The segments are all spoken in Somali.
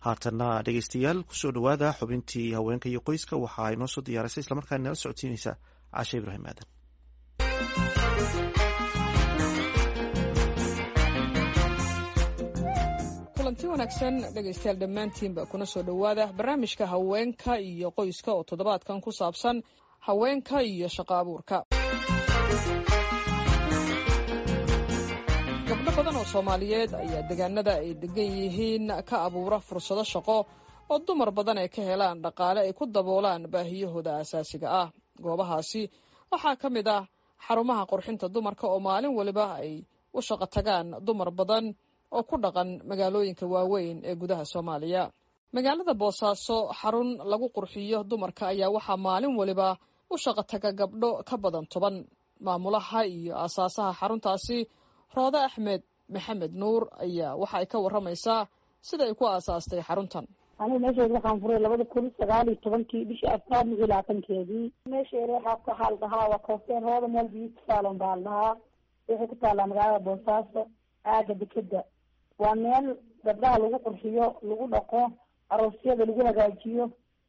haatana dhegeystayaal kusoo dhowaada xubintii haweenka iyo qoyska waxaa inoo soo diyaarisay islamarkaana nala socodsiineysa cashe ibraahim aadan kulanti wanaagsan dhegaystayaal dhammaantiinba kuna soo dhowaada barnaamijka haweenka iyo qoyska oo toddobaadkan ku saabsan haweenka iyo shaqo abuurka gabdho badan oo soomaaliyeed ayaa deegaanada ay degan yihiin ka abuura fursado shaqo oo dumar badan ay ka helaan dhaqaale ay ku daboolaan baahiyahooda asaasiga ah goobahaasi waxaa ka mid ah xarumaha qurxinta dumarka oo maalin waliba ay u shaqo tagaan dumar badan oo ku dhaqan magaalooyinka waaweyn ee gudaha soomaaliya magaalada boosaaso xarun lagu qurxiyo dumarka ayaa waxaa maalin waliba u shaqo taga gabdho ka badan toban maamulaha iyo aasaasaha xaruntaasi roode axmed maxamed nuur ayaa waxa ay ka waramaysaa sida ay ku aasaastay xaruntan anigu meesheeda waxaan furay labada kun sagaal iyo tobankii bishii afraad lix iyo labaatankeedii meesheeda waxaa waxaa la dhahaa waa koofteen rooda meel beauty salon baa la dhahaa waxay ku taallaa magaalada boosaaso aaga dekeda waa meel gabdhaha lagu qurxiyo lagu dhaqo aroosyada lagu hagaajiyo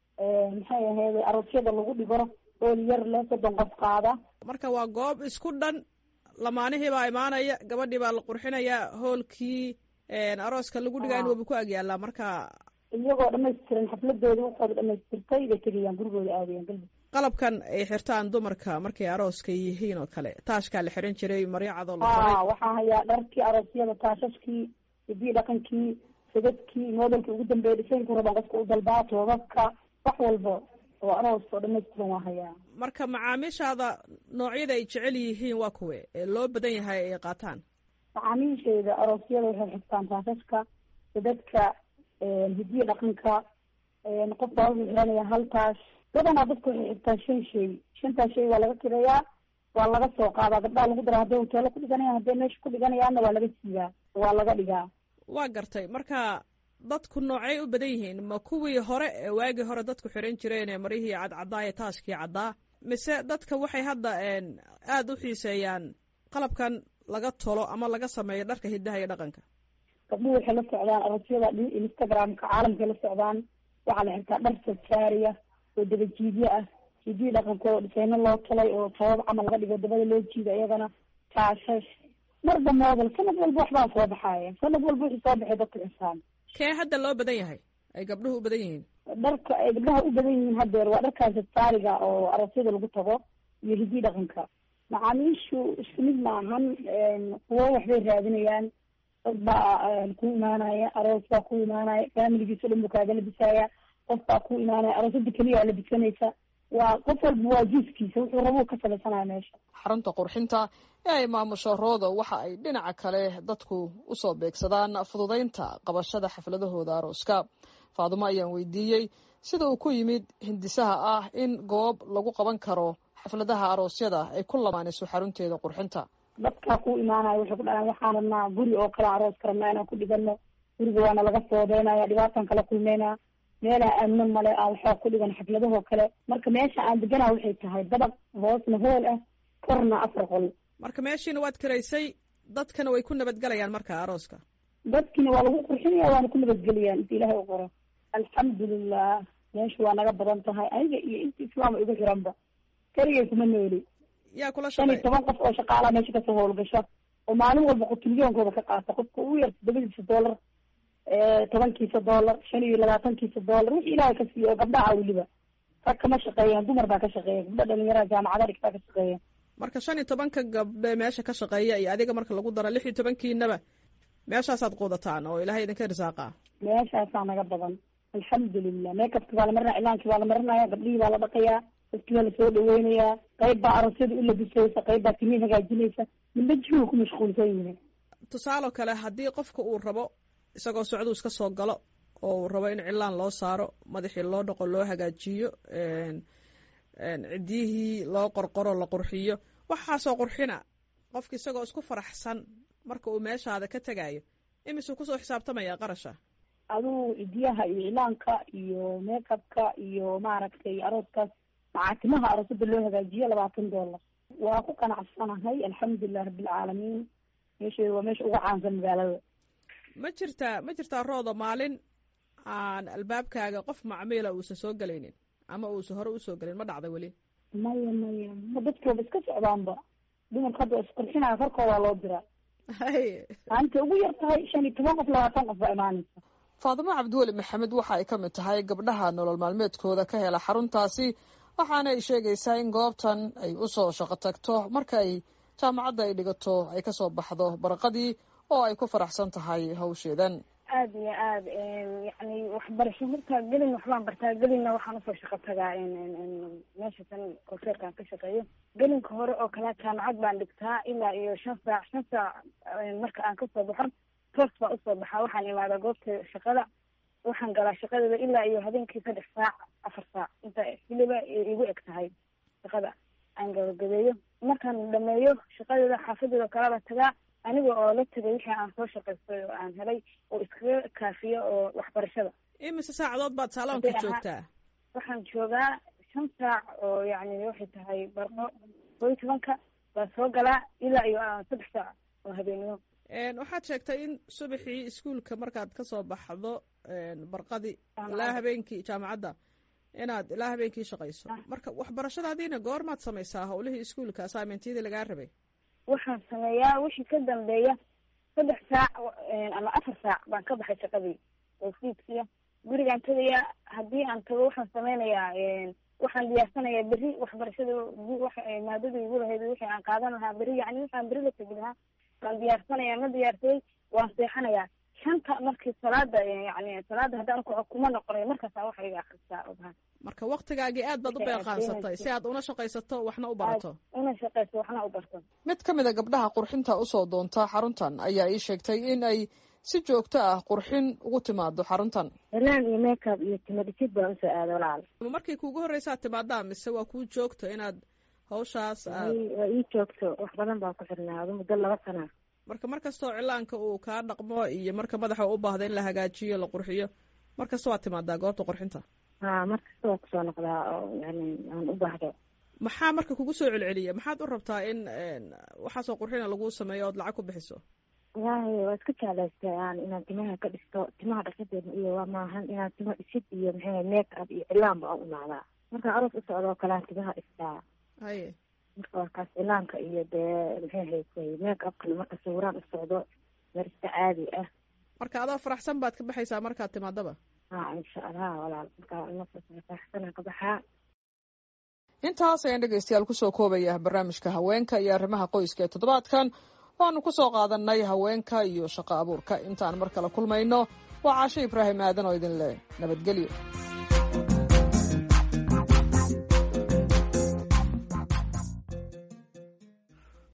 maxay ahayd aroosyada lagu dhigo ool yar le soddon qof qaada marka waa goob isku dhan lamaanihii baa imaanaya gabadhii baa la qurxinaya hoolkii arooska lagu dhigaa in waba ku agyaalaa marka iyagoo dhamaystiran xafladooda waxooda dhamaystirtay bay tegayaan gurigooda aadayaan galbi qalabkan ay xirtaan dumarka markay arooska yihiin oo kale taashkaa la xiran jiray maryacadoo la a waxaa hayaa dharkii aroosyada taashashkii hidiyi dhaqankii sadadkii modelka ugu dambeeya dhisaynku rabaan qofka u dalbaa toobabka wax walba oo aroos oo dhamaystiran waa hayaa marka macaamiishaada noocyada ay jecel yihiin waa kuwe ee loo badan yahay ay qaataan macaamiisheeda aroosyada waxay xirtaan taashashka sadadka hidiyi dhaqanka qof baa wuxuu xiranaya hal taash badanaa dadka waxay xirtaan shan shay shantaas shay waa laga kireeyaa waa laga soo qaadaa gabdhaha lagu dara hadday hoteelo ku dhiganayaan hadday meesha ku dhiganayaanna waa laga siidaa waa laga dhigaa waa gartay marka dadku noocay u badan yihiin ma kuwii hore ee waagii hore dadku xiran jireen ee marihii cadcaddaa ee taashkii caddaa mise dadka waxay hadda aada u xiiseeyaan qalabkan laga tolo ama laga sameeyo dharka hidaha iyo dhaqanka gabdhuhu waxay la socdaan aroosyada instagramka caalamkay la socdaan waxaa la xirtaa dhar sarsaariya oo dabajiidyo ah hidiyi dhaqanka oo dhisayno loo talay oo tabab camal laga dhigo dabada loo jiida iyagana taashash marba moodel sanad walba waxbaa soo baxaaya sanad walba wixii soo baxay dadka xisaan kee hadda loo badan yahay ay gabdhuhu u badan yihiin dharka ay gabdhaha u badan yihiin haddeer waa dharkaas saariga oo aroosyada lagu tago iyo hidiyi dhaqanka macaamiishu isku mid maahan kuwo waxbay raadinayaan dad baa ku imaanaya aroos baa ku imaanaya faamiligiisa o dhan buu kaaga labisaaya qof baa ku imaanaya aroosada keliyaa labisanaysa waa qof walba waa jiiskiisa wuxuu rabuu ka samaysanaya meesha xarunta qurxinta ee ay maamusho rooda waxa ay dhinaca kale dadku usoo beegsadaan fududaynta qabashada xafladahooda arooska faadumo ayaan weydiiyey sida uu ku yimid hindisaha ah in goob lagu qaban karo xafladaha aroosyada ay ku lamaanayso xarunteeda qurxinta dadkaa ku imaanaya waxay ku dhahaan waxaan rabnaa guri oo kale aroos ka rabnaa inaan ku dhigano guriga waana laga soodeynaya dhibaataan kala kulmeynaa meelaha amno male aan waxaa ku dhigan xafladahoo kale marka meesha aan deganaa waxay tahay dabaq hoosna hool ah korna afar qol marka meeshiina waad karaysay dadkana way ku nabadgelayaan marka arooska dadkiina waa lagu qurxinaya waana ku nabadgeliyaan inta ilahay u qoro alxamdulilah meesha waa naga badan tahay aniga iyo inta islaama igu xiranba keligay kuma nooli yaa kula shan iyo shaqey toban qof oo shaqaalaa meesha kasoo howlgasha oo maalin walba qutulyoonkooda ka qaata qofka ugu yar todobadiisa dollar tobankiisa dollar shan iyo labaatankiisa dollar wixii ilaahay ka siiyo oo gabdhaha weliba rag kama shaqeeyaan dumar baa ka shaqeeya gabdha dhalinyaraha jaamacada dhigtaa ka shaqeeya marka shan iyo tobanka gabdhe meesha ka shaqeeya iyo adiga marka lagu daro lix iyo tobankiinaba meeshaasaad quudataan oo ilaahay idinka risaaqaa meeshaasaa naga badan alxamdulilah meekabki baa la marinaya cilaankii baa la marinaya gabdhihii baa la dhaqayaa dadkii baa lasoo dhaweynayaa qayb baa aroosyada u labisaysa qayb baa timihi hagaajinaysa midba jihu ku mashquulsan yihiin tusaalo kale haddii qofka uu rabo isagoo socduu iska soo galo oo uu rabo in cilaan loo saaro madaxii loo dhaqo loo hagaajiyo ciddiyihii loo qorqoro la qurxiyo waxaasoo qurxina qofka isagoo isku faraxsan marka uu meeshaada ka tegayo imisuu kusoo xisaabtamaya qarasha aduu cidiyaha iyo cilaanka iyo meekabka iyo maaragtay arooskaas macaatimaha aroosada loo hagaajiyo labaatan dollar waa ku qanacsanahay alxamdulilah rabbilcaalamiin meesheeda waa meesha ugu caansan magaalada ma jirtaa ma jirtaa rooda maalin aan albaabkaaga qof macmiila uusan soo gelaynin ama uusan hore usoo gelin ma dhacda weli maya maya ma dadkooba iska socdaanba dumarka hadda isqurxinaya korkoodaa loo diraa hay maalinta ugu yar tahay shan iyo toban qof labaatan qof baa imaanaysa faadimo cabdiweli maxamed waxa ay ka mid tahay gabdhaha nolol maalmeedkooda ka hela xaruntaasi waxaana ay sheegaysaa in goobtan ay usoo shaqo tagto marka ay jaamacadda ay dhigato ay kasoo baxdo baraqadii oo ay ku faraxsan tahay hawsheedan aada iyo aada yani waxbarasho horta gelin waxbaan bartaa gelinna waxaan usoo shaqo tagaa meesha tan konseerkaan ka shaqeeyo gelinka hore oo kale jaamacad baan dhigtaa ilaa iyo shan saac shan saac marka aan kasoo baxo toos baan usoo baxaa waxaan imaadaa goobta shaqada waxaan galaa shaqadeeda ilaa iyo habeenkii saddex saac afar saac inta xiliba igu eg tahay shaqada aan gabagabeeyo markaan dhameeyo shaqadeeda xaafadeeda kalaba tagaa aniga oo la tegay wixii aan soo shaqaystay oo aan helay oo iskaga kaafiyo oo waxbarashada imise saacadood baad saaloonka joogtaa waxaan joogaa shan saac oo yacni waxay tahay barqo koo iyo tobanka baan soo galaa ilaa iyo saddex saac oo habeenimo waxaad sheegtay in subaxii iskuolka markaad kasoo baxdo barqadii ilaa habeenkii jaamacadda inaad ilaa habeenkii shaqayso marka waxbarashadaadiina goormaad samaysaa hawlihii iskuolka assignmentyadii lagaa rabay waxaan sameeyaa wixii ka dambeeya saddex saac ama afar saac baan ka baxay shaqadii oo fiidkiya gurigaan tagayaa haddii aan tago waxaan sameynayaa waxaan diyaarsanayaa berri waxbarashada maadadii igu lahayd wixii aan qaadan lahaa berri yani waxaan berri la tegi lahaa waan diyaarsanayaa ma diyaarsaday waan seexanayaa shanta markii salaada yani salaada haddaan ku kuma noqonayo markaasaa waxa iga akrisaa obaha marka waktigaagii aad baad u beeqaansatay si aad una shaqaysato waxna u barato una shaqayso waxna u barto mid ka mid a gabdhaha qurxinta usoo doonta xaruntan ayaa ii sheegtay in ay si joogto ah qurxin ugu timaado xaruntan ilaan iyo makeup iyo timadhisid baan usoo aada walaal markii kuugu horreysaad timaadaa mise waa kuu joogto inaad hawshaas aad waa ii joogto wax badan baan ku xirnaa adu muddo laba sana marka mar kastoo cilaanka uu kaa dhaqmo iyo marka madaxa u baahda in la hagaajiyo la qurxiyo mar kasta waad timaadaa goobta qurxinta ha mar kasta waa kusoo noqdaa oo yani aan u baahdo maxaa marka kugu soo celceliya maxaad u rabtaa in waxaasoo qurxina laguu sameeyo ood lacag ku bixiso wallaahi waa iska jeclaystay aan inaan timaha ka dhisto timaha dhaqadeeda iyo waa maahan inaan timo dhisid iyo maxay make up iyo cilaanba aan umaadaa markaan aroos u socdo oo kalean timaha dhistaa haye marka waa kaas cilaanka iyo dee maxay haysay make upkana marka sawiraan u socdo meer iska caadi ah marka adoo faraxsan baad ka baxaysaa markaad timaadaba ha insha allah walaal markaa faraxsanaa ka baxaa intaas ayaan dhegeystayaal kusoo koobaya barnaamijka haweenka iyo arrimaha qoyska ee toddobaadkan waanu kusoo qaadanay haweenka iyo shaqo abuurka intaan mar kale kulmayno waa caasho ibraahim aadan oo idin leh nabadgelyo